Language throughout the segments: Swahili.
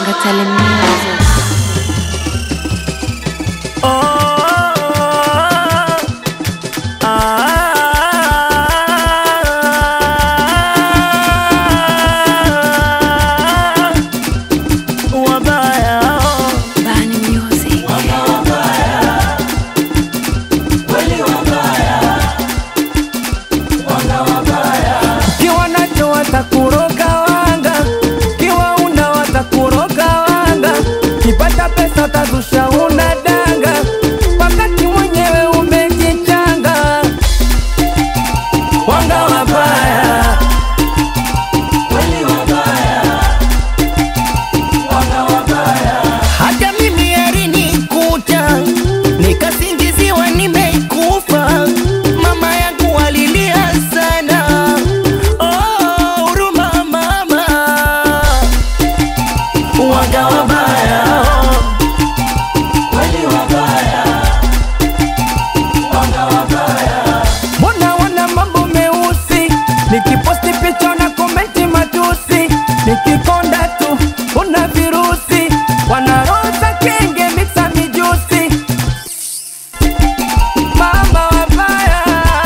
Gatale Music. Bani Music. Kiwa nacho watakuroga wanga, kiwa una watakuroga wanga, kipata pesa utazusha una danga, wakati mwenyewe umejichanga. Wanga wabaya, hata mimi alinikuta nikasingiziwa nimeikufa. Mama yangu alilia sana, oh, huruma mama. Wanga wabaya, mbona wana mambo meusi, nikiposti picha na komenti matusi, nikikonda tu una virusi, wanaroza kenge mixa mijusi, mama wabaya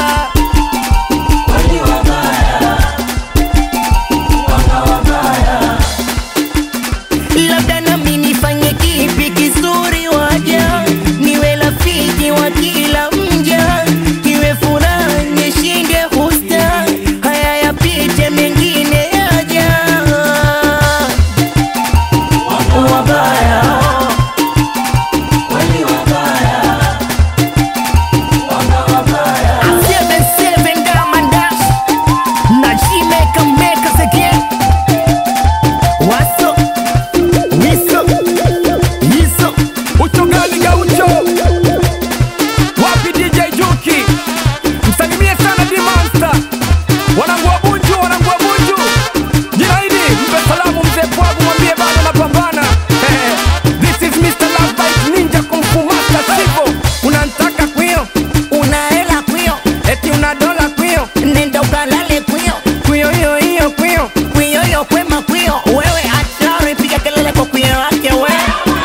labda nami nifanye kipi kizuri waja niwe rafiki wa kila mja iwe furaha nishinde husta haya yapite mengine yaja wabaya Seven, seven, Diamond Dash. Na she make 'em make us again. What's up? What's up? What's up? Ucho gani gaucho? Wapi DJ Juki? Msalimie sana D Monster. Wanangu wa Bunju, wanangu wa Bunju. Jina hili mpe salamu mzee Pwagu mwambie bado napambana. Eh, This is Mr. Love Bite Ninja Kung Fu Master Sivo. Unanitaka kwio? Una hela kwio, Eti una dola kwio? nenda ukalale kwio, Kwio hiyo hiyo kwio. kwio yo kwema kwio. Wewe achari, piga kelele kwa kwio wake we.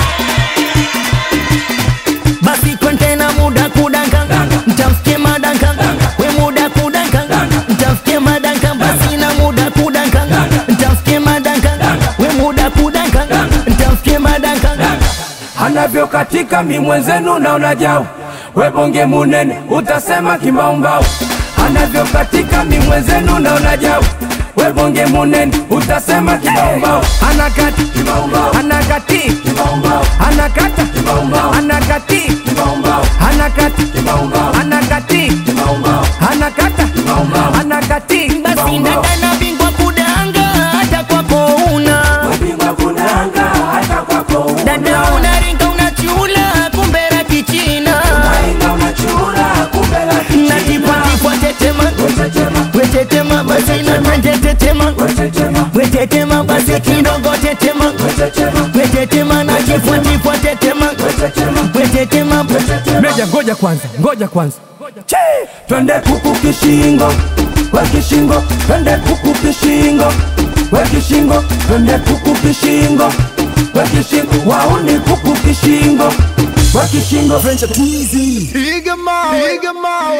Basi kontena muda kudanka, mtamfikie madanka. We muda kudanka, mtamfikie madanka. Basi na muda kudanka, mtamfikie madanka. We muda kudanka, mtamfikie madanka. anavyokatika mi mwenzenu naona jau webonge munene utasema kimbaumbau anavyokatika mi mwenzenu naona jau webonge munene utasema kimbaumbau anakati anakati anakata anakati anakati anakati anakata anakati Basi dada na bingwa kudanga, hata kwako una dada unaringa unachula kumbera kichina natipatipwa tetema wetetema basi natanje tetema wetetema basi kidogo tetema wetetema natifwatipwa tetema wetetema meja ngoja kwanza ngoja kwanza Che! twende kuku kishingo we kishingo twende kuku kishingo we kishingo twende kuku kishingo we kishingo wauni kuku kishingo we kishingo Piga mawe, piga mawe.